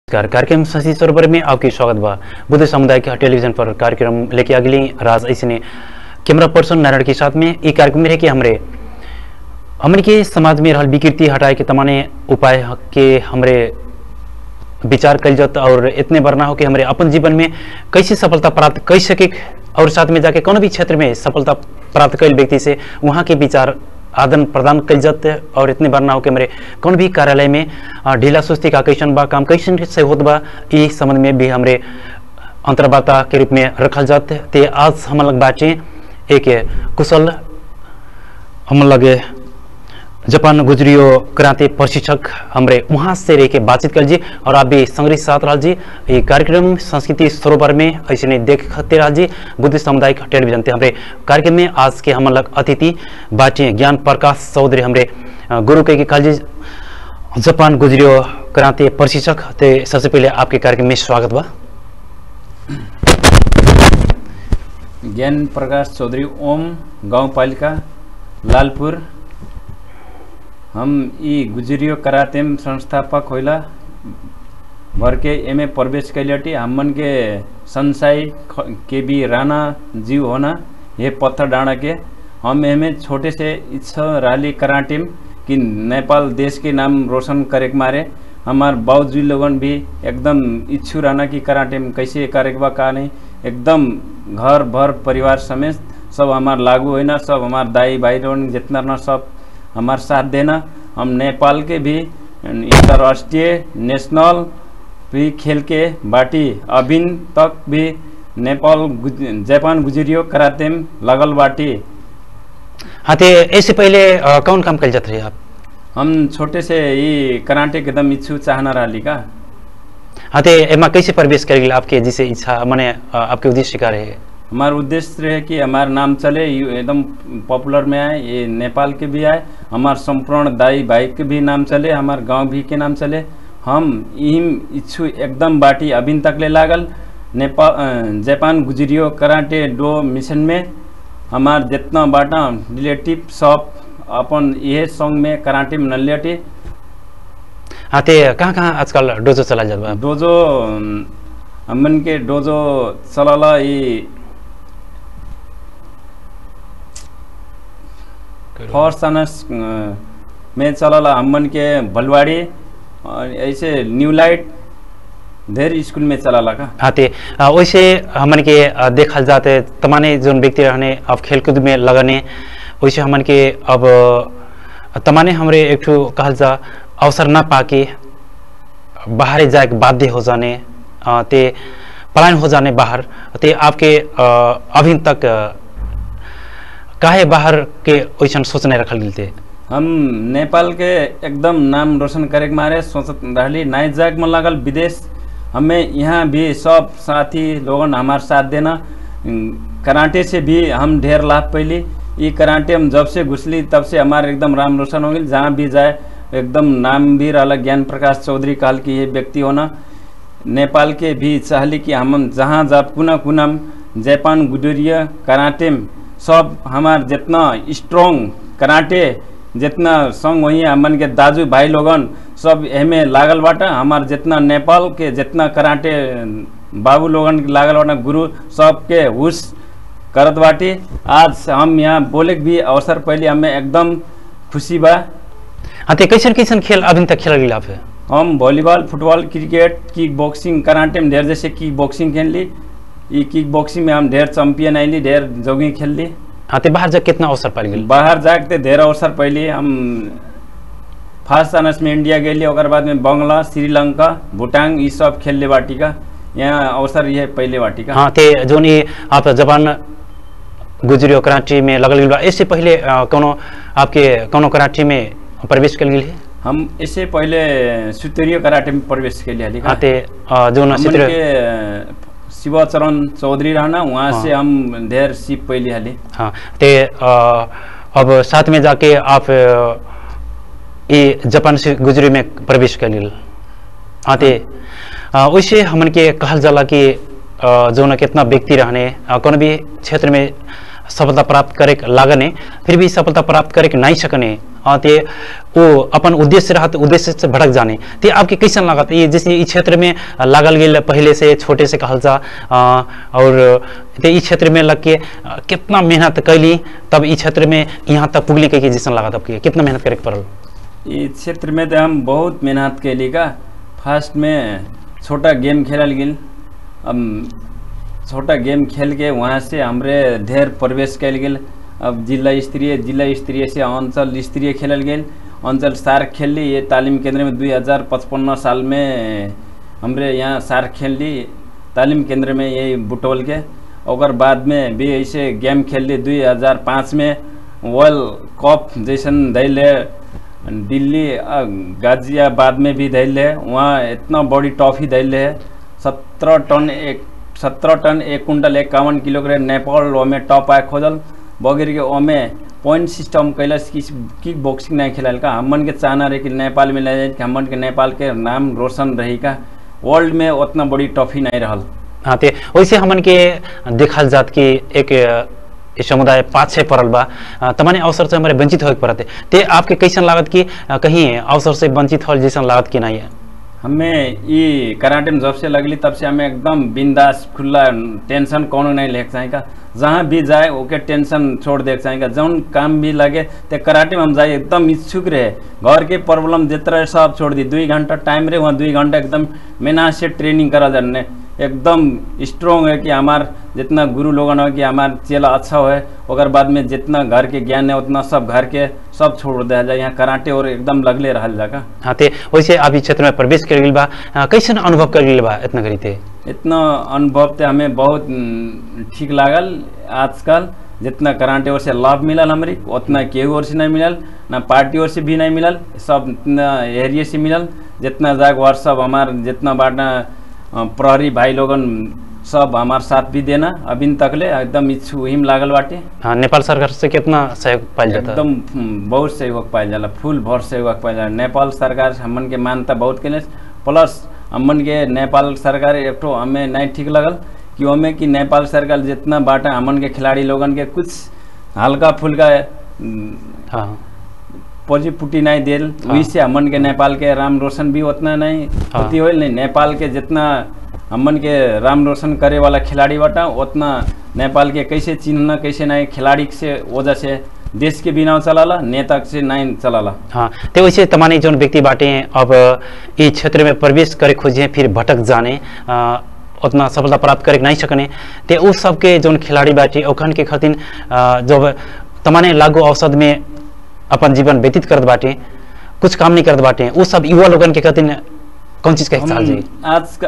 नमस्कार कार्यक्रम शशि सरोवर में आपकी स्वागत बा बुद्ध समुदाय के टेलीविजन पर कार्यक्रम लेके अगली राज ऐसे कैमरा पर्सन नारायण के साथ में ये कार्यक्रम में रहे कि हमरे हमन के समाज में रहल विकृति हटाए के तमाने उपाय के हमरे विचार कल जात और इतने बार ना हो कि हमारे अपन जीवन में कैसे सफलता प्राप्त कर सके और साथ में जाके कोनो भी क्षेत्र में सफलता प्राप्त कैल व्यक्ति से वहाँ के विचार आदान प्रदान कल जात और इतने बार ना हो कि हमारे कौन भी कार्यालय में अ, ढीला सुस्ती का कैसन बा काम कैसन से होत बा इस संबंध में भी हमरे अंतर्वार्ता के रूप में रखल जात ते आज हम लग बाटे एक कुशल हम लगे जापान गुजरियो क्रांति प्रशिक्षक हमरे वहाँ से रह के बातचीत कर जी और आप भी संग्रह साथ रह जी ये कार्यक्रम संस्कृति सरोवर में ऐसे नहीं देखते रह जी बुद्ध सामुदायिक टेलीविजन ते हमरे कार्यक्रम में आज के हम लग अतिथि बाटी ज्ञान प्रकाश चौधरी हमरे अ, गुरु के कल जी जापान गुजरियो क्रांति प्रशिक्षक ते सबसे पहले आपके कार्यक्रम में स्वागत बा ज्ञान प्रकाश चौधरी ओम गाउँपालिका लालपुर हम ई गुजरियो करातेम संस्थापक होला भर के एमे प्रवेश कैलटी हमन के संसाई ख- के बी राणा जीव होना ये पत्थर डाँडा के हम एमे छोटे से इच्छा राली कराटेम कि नेपाल देश के नाम रोशन करे के मारे हमार बाबूजी लोगन भी एकदम इच्छु रहना कि कराटे में कैसे करे के बा का नहीं एकदम घर भर परिवार समेत सब हमार लागू होना सब हमार दाई भाई लोगन जितना ना सब हमार साथ देना हम नेपाल के भी अंतर्राष्ट्रीय नेशनल भी खेल के बाटी अभी तक भी नेपाल गुज, जापान गुजरियो कराते में लगल बाटी हाँ ते इससे पहले अ, कौन काम कल जाते रहे आप हम छोटे से ये कराटे के एकदम इच्छु चाहना रही का हाँ ते एमा कैसे प्रवेश कर गेल आपके जिसे इच्छा माने अ, आपके उद्देश्य का रहे हमारा उद्देश्य रहे कि हमारा नाम चले यू एकदम पॉपुलर में आए ये नेपाल के भी आए हमारे संपूर्ण दाई भाई के भी नाम चले हमारे गांव भी के नाम चले हम इम इच्छु एकदम बाटी अभी तक ले लागल नेपाल अ, जापान गुजरियो कराटे डो मिशन में हमार जितना बाटा रिलेटिव सब अपन यह सॉन्ग में कराटे में नलियटी हाँ ते कहाँ कहाँ आजकल डोजो चला जात बा डोजो अम, हमन के डोजो चलला ई फर्स्ट अनर्स में चलला हमन के भलवाड़ी और ऐसे न्यू लाइट धेर स्कूल में चलला का हाँ ते अ, वैसे हमन के अ, देखल जाते तमाने जोन व्यक्ति रहने अब खेलकूद में लगने वैसे हमन के अब अ, तमाने हमरे एक ठो कहल जा अवसर ना पाके बाहर जाए के बाध्य हो जाने अ, ते पलायन हो जाने बाहर ते आपके अ, अभी तक अ, काहे बाहर के वैसन सोचने रखल गेल थे हम नेपाल के एकदम नाम रोशन करे के मारे सोचत रहली नाइट जाग में लगल विदेश हमें यहाँ भी सब साथी लोगन हमार साथ देना अम, कराटे से भी हम ढेर लाभ पैली ये कराटे हम जब से घुसली तब से हमारे एकदम राम रोशन हो गई जहाँ भी जाए एकदम नाम भी रहा ज्ञान प्रकाश चौधरी काल की ये व्यक्ति होना नेपाल के भी चाहली कि हम जहाँ जब कुना कुनम जापान गुडरिया कराटे में सब हमार जितना स्ट्रॉन्ग कराटे जितना संग वही हमन के दाजू भाई लोगन सब एमे लागल बाटा हमार जितना नेपाल के जितना कराटे बाबू लोगन के लागल बाटा गुरु सबके हुस करत बाटी आज हम यहाँ बोले के भी अवसर पहले हमें एकदम खुशी बा हाँ ते कैसन कैसन खेल अभी तक खेल गेल आप हम volleyball football cricket kick boxing karate में ढेर जैसे किक बॉक्सिंग खेल ली ये किक बॉक्सिंग में हम ढेर चैंपियन आइली ढेर जॉगिंग खेल ली हाँ ते बाहर जा कितना अवसर पाल गेल बाहर जाके ढेर अवसर पहले हम फर्स्ट अनर्स में इंडिया गेली ओकर बाद में बंगला श्रीलंका भूटान ये सब खेल ले बाटी का यहाँ अवसर ये पहले बाटी का हाँ ते जोन ये आप जापान गुजरियो कराची में लगल गेल बा इससे पहले अ, कोनो आपके कोनो कराची में प्रवेश कल गेल है हम इससे पहले सुतरियो कराटे में प्रवेश के लिए हाँ ते अ, जोन हमन चित्र के शिवाचरण चौधरी रहना वहाँ हाँ। से हम ढेर सीप पहले हाली हाँ ते अ, अब साथ में जाके आप अ, ये जापान से गुजरी में प्रवेश कर गेल हाँ ते अ, वैसे हमन के कहल जाला कि अ, जोन कितना व्यक्ति रहने अ, कोनो भी क्षेत्र में सफलता प्राप्त करे के लागने फिर भी सफलता प्राप्त करे के नहीं सकने अ, ते वो अपन उद्देश्य रहत उद्देश्य से भटक जाने ते आपके कैसन लागत ये जैसे इस क्षेत्र में लागल गेल पहले से छोटे से कहल जा अ, और ते इस क्षेत्र में लग के अ, कितना मेहनत कैली तब इस क्षेत्र में यहाँ तक पुगली के जैसन लागत आपके कितना मेहनत करे के पड़ल इस क्षेत्र में तो हम बहुत मेहनत कैली का फर्स्ट में छोटा गेम खेलल गेल अब छोटा गेम खेल के वहाँ से हमरे ढेर प्रवेश कैल गेल अब जिला स्तरीय जिला स्तरीय से अंचल स्तरीय खेलल गेल अंचल सार्क खेल ली ये तालीम केंद्र में दुई हजार पचपन्न साल में हमरे यहाँ सार्क खेल ली तालीम केंद्र में यही बुटोल के और बाद में भी ऐसे गेम खेल ली दुई हजार पाँच में वर्ल्ड कप जैसन दैले दिल्ली अ, गाजियाबाद में भी दैले है वहाँ इतना बड़ी ट्रॉफी दैले है सत्रह टन एक सत्रह टन एक कुंटल इक्यावन किलोग्राम नेपाल ओमे टॉप आए खोजल बगैर के ओमे पॉइंट सिस्टम कैलस कि किक बॉक्सिंग नहीं खेलाल का हमन के चाहना रहे कि नेपाल में ले जाए कि हमन के नेपाल के नाम रोशन रही का वर्ल्ड में उतना बड़ी ट्रॉफी नहीं रहल हाँ ते वैसे हमन के देखल जात कि एक अ, ई समुदाय पाछे पड़ल बा अ, तमाने अवसर से हमारे वंचित होके पड़ते ते आपके कैसन लागत कि अ, कहीं अवसर से वंचित होल जैसन लागत कि नहीं है हमें ये कराटे में जब से लगली तब से हमें एकदम बिंदास खुला टेंशन कोनो नहीं लेके चाहेगा जहाँ भी जाए ओके टेंशन छोड़ देके चाहेगा जौन काम भी लगे तो कराटे में हम जाए एकदम इच्छुक रहे घर के प्रॉब्लम जितना रहे सब छोड़ दी दुई घंटा टाइम रहे वहाँ दुई घंटा एकदम मेहनत से ट्रेनिंग करा जाने एकदम स्ट्रॉन्ग है कि हमार जितना गुरु लोगन हो कि हमार चेला अच्छा हो ओकर बाद में जितना घर के ज्ञान है उतना सब घर के सब छोड़ दिया जाए यहाँ कराटे और एकदम लगले रहल जाएगा हाँ ते वैसे आप ई क्षेत्र में प्रवेश कर गेल बा अ, कैसन अनुभव कर गेल बा इतना करी थे इतना अनुभव तो हमें बहुत न, ठीक लागल आजकल जितना कराटे ओर से लाभ मिलल हमरी उतना केहू ओर से नहीं मिलल ना पार्टी ओर से भी नहीं मिलल सब इतना एरिया से मिलल जितना जाग और सब हमार जितना बाटा अ, प्रहरी भाई लोगन सब हमार साथ भी देना अभी तकले एकदम इच्छु हिम लागल बाटे हाँ नेपाल सरकार से कितना सहयोग पाइल जाता एकदम हम्म, बहुत सहयोग पाइल जाला फुल भर सहयोग पाइल जाला नेपाल सरकार से हमन के मान्यता बहुत केले प्लस हमन के नेपाल सरकार एक ठो हमें नहीं ठीक लगल कि हमें कि नेपाल सरकार जितना बाटा हमन के खिलाड़ी लोगन के कुछ हल्का फुल्का हम्म, हाँ पोजी पुटी नहीं देल हाँ। वही से हमन के नेपाल के राम रोशन भी उतना नहीं हाँ। होती होल नहीं नेपाल के जितना हमन के राम रोशन करे वाला खिलाड़ी बाटा उतना नेपाल के कैसे चिन्हना कैसे नहीं खिलाड़ी से वजह से देश के बिना चलाला नेता से नहीं चलाला हाँ तो वैसे तमाने जौन व्यक्ति बाटे अब इस क्षेत्र में प्रवेश करे खोजे फिर भटक जाने अ, उतना सफलता प्राप्त करे नहीं सकने ते उस सबके जौन खिलाड़ी बाटे ओखन के खातिर अ, जब तमाने लागू औसत में अपन जीवन व्यतीत करत बाटे कुछ काम नहीं करत बाटे वो सब युवा लोगन के खातिर कौन चीज का हिसाब जी हम आज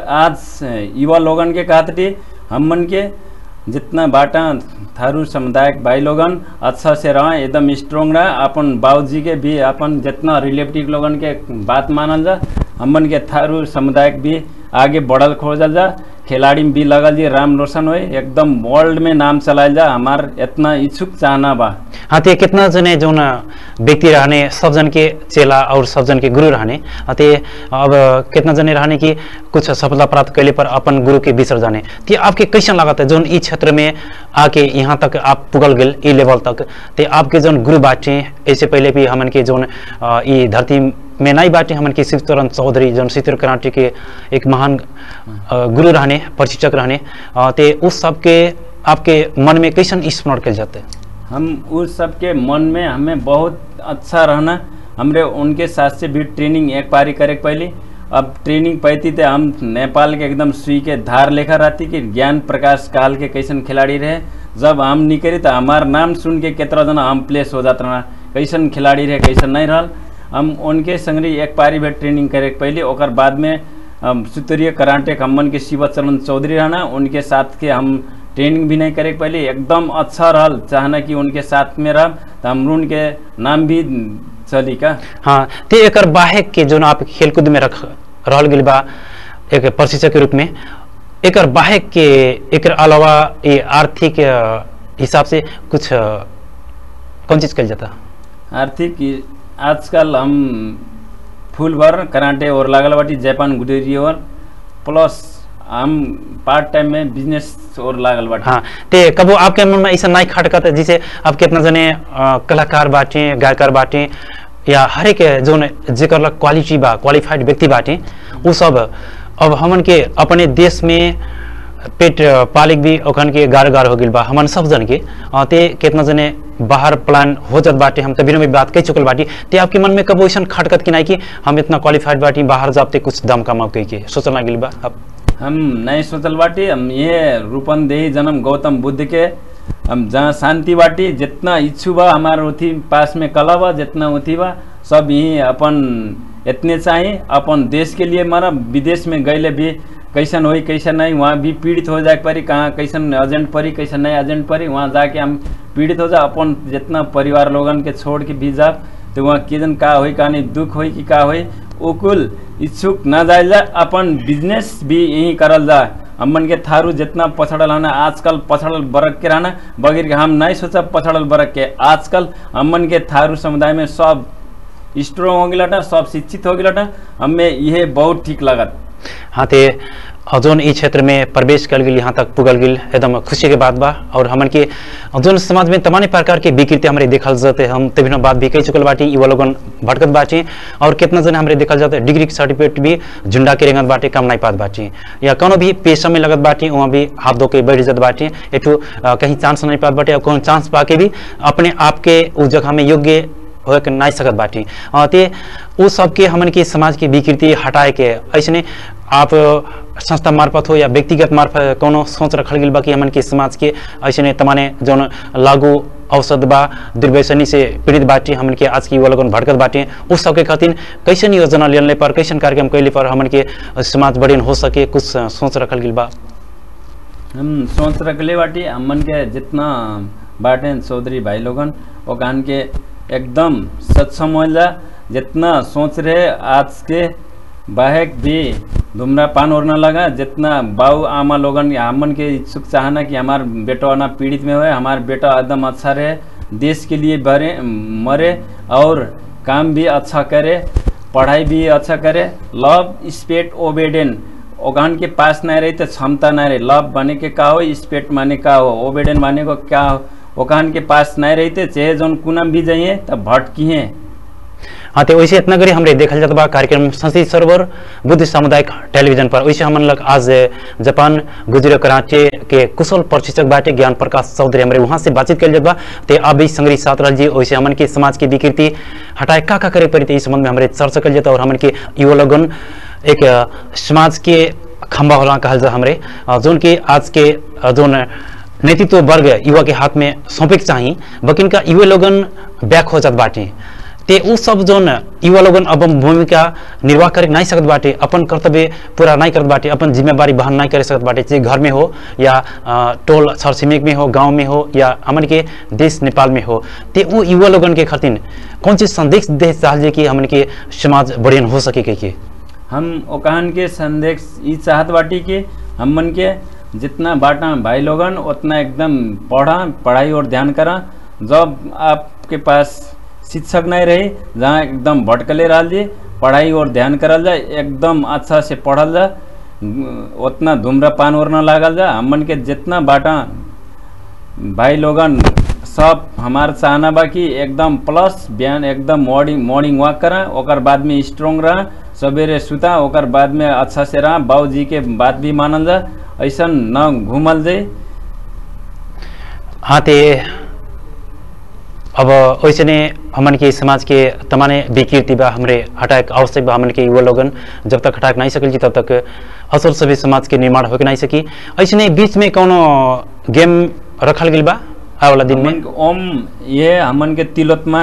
आज युवा लोगन के कहते हमन के जितना बाटा थारू समुदाय के भाई लोगन अच्छा से रहे एकदम स्ट्रोंग रहे अपन बाबूजी के भी अपन जितना रिलेटिव लोगन के बात मानल जा हमन के थारू समुदाय के भी आगे बढ़ल खोजल जा खिलाड़ी में भी लगल जी राम रोशन हो एकदम वर्ल्ड में नाम चलायल जा हमार इतना इच्छुक चाहना बा हाँ ते कितना जने जौन व्यक्ति रहने सब जन के चेला और सब जन के गुरु रहने हाँ ते अब कितना जने रहने की कुछ सफलता प्राप्त कैले पर अपन गुरु के बिसर जाने ते आपके कैसन लागत है जौन ई क्षेत्र में आके यहाँ तक आप पुगल गेल ई लेवल तक ते आपके जौन गुरु बाटे ऐसे पहले भी हमन के जौन अ, ई धरती में नहीं बाटे हमन के शिवचरण चौधरी जौन चित्र कराटे के एक महान अ, गुरु रहने प्रशिक्षक रहने अ, ते उस सबके आपके मन में कैसन स्मरण कल जाते हम उस सब के मन में हमें बहुत अच्छा रहना हमरे उनके साथ से भी ट्रेनिंग एक पारी करे के पहले अब ट्रेनिंग पैती थे हम नेपाल के एकदम सुई के धार लेखा रहती कि ज्ञान प्रकाश काल के कैसन खिलाड़ी रहे जब हम निकली तो हमार नाम सुन के कितना जना हम प्लेस हो जाता रहा कैसन खिलाड़ी रहे कैसन नहीं रहल हम उनके संगरी एक पारी भी ट्रेनिंग करे के पहले ओकर बाद में हम सुतरीय कराटे के हमन के शिवचरण चौधरी रहना उनके साथ के हम ट्रेनिंग भी नहीं करे के पहले एकदम अच्छा रहल चाहना कि उनके साथ में रह तो हम उनके नाम भी चली का हाँ ते एकर बाहेक के जोन आप खेलकूद में रख रहल गेल बा एक प्रशिक्षक के रूप में एकर बाहेक के एकर अलावा ये आर्थिक अ, हिसाब से कुछ अ, कौन चीज कल जाता आर्थिक इ- आजकल हम फुल भर कराटे और लागल बाटी जापान गुडेरी और प्लस हम पार्ट टाइम में बिजनेस और लागल बाटी हाँ ते कबो आपके मन में ऐसा नहीं खटकत है जिसे आप कितना जने अ, कलाकार बाटे गायकार बाटे या हरेक जोन जेकर लग क्वालिटी बा क्वालिफाइड व्यक्ति बाटे उ सब अब हमन के अपने देश में पेट पालिक भी ओखन के गार गार हो गइल बा हमन सब जन के अ, ते कितना जने बाहर प्लान हो जात बाटे हम तभी में बात कह चुकल बाटी ते आपके मन में कब वैसन खटकत कि नहीं कि हम इतना क्वालिफाइड बाटी बाहर जाते कुछ दम कमाओ कह के सोचल ना गिल बा अब हम नहीं सोचल बाटी हम ये रूपंदेही जन्म गौतम बुद्ध के हम जहाँ शांति बाटी जितना इच्छु बा हमार उथी पास में कला बा जितना उथी बा सब यही अपन इतने चाहिए अपन देश के लिए मारा विदेश में गए भी कैसन होई कैसन नहीं वहाँ भी पीड़ित हो जाए परी कहाँ कैसन एजेंट परी कैसन नहीं एजेंट परी वहाँ जाके हम पीड़ित हो जा अपन जितना परिवार लोगन के छोड़ के भी जा तो वहाँ किदन का होई का नहीं दुख होई कि का होई ओ कुल इच्छुक न जाए जा अपन बिजनेस भी यही करल जा हमन के थारू जितना पछड़ल रहना आजकल पछड़ल बरक के रहना बगैर के हम नहीं सोचा पछड़ल बरक के आजकल हमन के थारू समुदाय में सब स्ट्रोंग हो गया सब शिक्षित हो गया हमें यह बहुत ठीक लगत हाँ ते जोन ई क्षेत्र में प्रवेश कर गई यहाँ तक पुगल गई एकदम खुशी के बात बा और हमन के जोन समाज में तमाम प्रकार के विकृति हमारे देखल जाते हम तभी बात भी कह चुकल बाटी युवा लोगन भटकत बाटी और कितना जन हमारे देखल जाते डिग्री के सर्टिफिकेट भी झुंडा के रेंगत बाटी कम नहीं पात बाटी या कोनो भी पेशा में लगत बाटी वहाँ भी हाथ धो के बैठ जात बाटी एक कहीं चांस नहीं पात बाटे और कोनो चांस पाके भी अपने आप के उस जगह में योग्य हो के नहीं सकत बाटी अ, ते उ सबके हमन के समाज की विकृति हटाए के ऐसने आप संस्था मार्फत हो या व्यक्तिगत मार्फत कोनो सोच रखल गेल बा कि हमन के समाज के ऐसने तमाने जौन लागू औषध बा दुर्व्यसनी से पीड़ित बाटी हमन के आज की युवा लोगन भटकत बाटे उस सबके खातिर कैसन योजना लेने पर कैसन कार्यक्रम कैले पर हमन के समाज बढ़ियन हो सके कुछ सोच रखल गेल बा हम सोच रखले बाटी हमन के जितना बाटे चौधरी भाई लोगन वो कान के एकदम सक्षम हो जा जितना सोच रहे आज के बाहेक भी धूम्रपान और न लगा जितना बाऊ आमा लोगन हमन के इच्छुक चाहना कि हमार बेटा ना पीड़ित में होए हमार बेटा एकदम अच्छा रहे देश के लिए भरे मरे और काम भी अच्छा करे पढ़ाई भी अच्छा करे लव स्पेट ओबेडेन ओगान के पास नहीं रही तो क्षमता नहीं रही लव माने के का हो स्पेट माने का हो ओबेडेन माने को क्या हो ओकान के पास नहीं रही थे चाहे जोन कुनम भी जाइए तब भटकी हैं हाँ तो वैसे इतना करी हमरे देखल जाता बा कार्यक्रम संस्कृत सरोवर बुद्ध सामुदायिक टेलीविजन पर वैसे हमन लग आज जापान गुजरे कराची के कुशल प्रशिक्षक बाटे ज्ञान प्रकाश चौधरी हमरे वहाँ से बातचीत कल जात बा ते अब भी संग्रही साथ रह जी वैसे हमन के समाज की विकृति हटाए का का करे पड़ी इस संबंध में हमरे चर्चा कल जाता और हमन के युवा लोगन एक अ, समाज के खंबा होला कहल जा हमरे अ, जोन की आज के अ, जोन नेतृत्व वर्ग युवा के हाथ में सौंपे के चाही बकिन का युवा लोगन बैक हो जात बाटे ते उ सब जोन युवा लोगन अपन भूमिका निर्वाह करे नहीं सकत बाटे अपन कर्तव्य पूरा नहीं करत बाटे अपन जिम्मेवारी वहन नहीं करे सकत बाटे चाहे घर में हो या अ, टोल छर छिमेक में हो गांव में हो या हमन के देश नेपाल में हो ते उ युवा लोगन के खातिर कौन चीज संदेश दे चाहल कि हमन के समाज बढ़ियन हो सके के, के? हम ओकान के संदेश ई चाहत बाटी कि हमन के जितना बाटा भाई लोगन उतना एकदम पढ़ा पढ़ाई और ध्यान करा जब आपके पास शिक्षक नहीं रही जहाँ एकदम भटकले रह जी पढ़ाई और ध्यान करल जाए एकदम अच्छा से पढ़ल जा उतना धूम्रपान और न लागल जा हमन के जितना बाटा भाई लोगन सब हमार चाहना बा कि एकदम प्लस बिहान एकदम मॉर्निंग मॉर्निंग वॉक करा ओकर बाद में स्ट्रोंग रहा सवेरे सुता ओकर बाद में अच्छा से रहा बाबूजी के बात भी मानल जा ऐसा न घूमल जाए हाँ ते अब वैसे ने हमन के समाज के तमाने विकृति बा हमरे हटाए के आवश्यक बा हमन के युवा लोगन जब तक हटा के नहीं सकल जी तब तक असल सभी समाज के निर्माण हो के नहीं सकी ऐसे बीच में कोनो गेम रखल गेल बा आए वाला दिन में हमन के ओम ये हमन के तिलोत्मा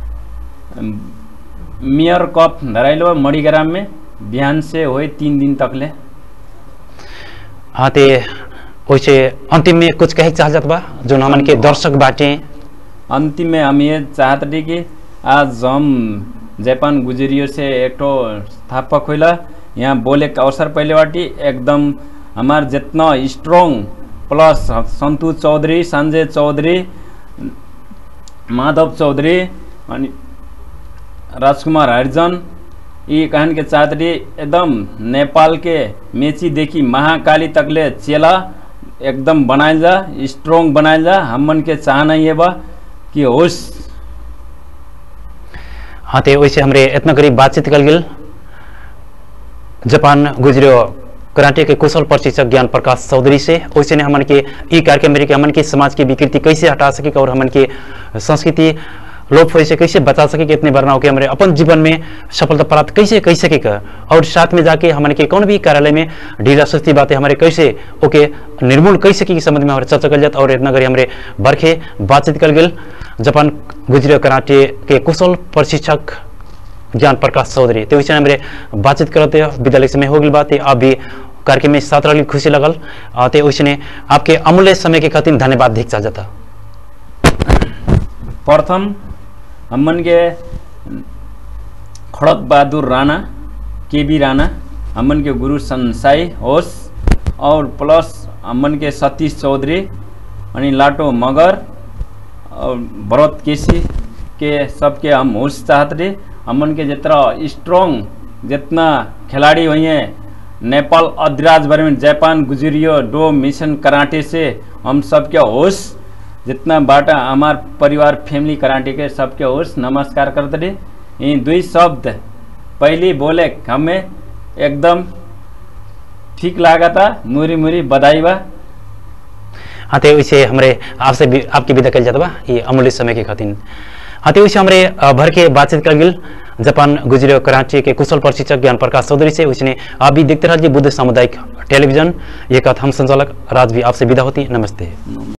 मियर कप धराइलो मणिग्राम में बिहान से होए तीन दिन तक ले हाँ ते वैसे अंतिम में कुछ कहे चाह जात बा जो हमन के दर्शक बाटे अंतिम में हम ये चाहत रही कि आज हम जापान गुजरियो से एक ठो स्थापक होला यहाँ बोले के अवसर पहले बाटी एकदम हमार जितना स्ट्रोंग प्लस संतु चौधरी संजय चौधरी माधव चौधरी अनि राजकुमार हरिजन यी कहन के चाहत रही एकदम नेपाल के मेचीदेखि महाकाली तकले चेला एकदम बनाइल जा स्ट्रोंग बनाइल जा हमन के चाहना ये बा कि होस् हाँ तो वैसे हमरे इतना करीब बातचीत कल गेल जापान गुजरियो कराटे के कुशल प्रशिक्षक ज्ञान प्रकाश चौधरी से वैसे ने हमन के ई कार्यक्रम में रह के हमन के समाज की विकृति कैसे हटा सके और हमन के संस्कृति लोप होए से कैसे बचा सके कि इतने बरना के हमारे अपन जीवन में सफलता प्राप्त कैसे कर सके का और साथ में जाके हमन के कौन भी कार्यालय में ढीला सुस्ती बातें हमारे कैसे ओके निर्मूल कर सके के संबंध में हमारे चर्चा कर जाता और इतना करी हमारे बरखे बातचीत कर गेल जापान गुजरियो कराटे के कुशल प्रशिक्षक ज्ञान प्रकाश चौधरी तो विषय में हमारे बातचीत करते विद्यालय समय हो गई बात है आप भी कार्यक्रम में साथ रही खुशी लगल आ, ते उसने आपके अमूल्य समय के खातिर धन्यवाद धिक चा जाता प्रथम हमन के खड़क बहादुर राणा के बी राणा हमन के गुरु संसाई होस और प्लस हमन के सतीश चौधरी अनि लाटो मगर और भरत केसी के सबके हम होश चाहत रहे हमन के जितना स्ट्रॉन्ग जितना खिलाड़ी हुई हैं नेपाल अधिराज बारे में जापान गुजरियो डो मिशन कराटे से हम सबके होश जितना बाटा हमार परिवार फैमिली कराटे के सबके होश नमस्कार करते रहे ये दुई शब्द पहले बोले हमें एकदम ठीक लगा था मुरी मुरी बधाई बा हाँ तो वैसे हमारे आपसे भी आपकी विदा कल जाता बा ये अमूल्य समय के खातिर हाँ तो वैसे हमारे अ, भर के बातचीत कर गेल जापान गुजरियो कराची के कुशल प्रशिक्षक ज्ञान प्रकाश चौधरी से उसने आप भी देखते रहिए बुद्ध सामुदायिक टेलीविजन ये कथ हम संचालक राज भी आपसे विदा होती नमस्ते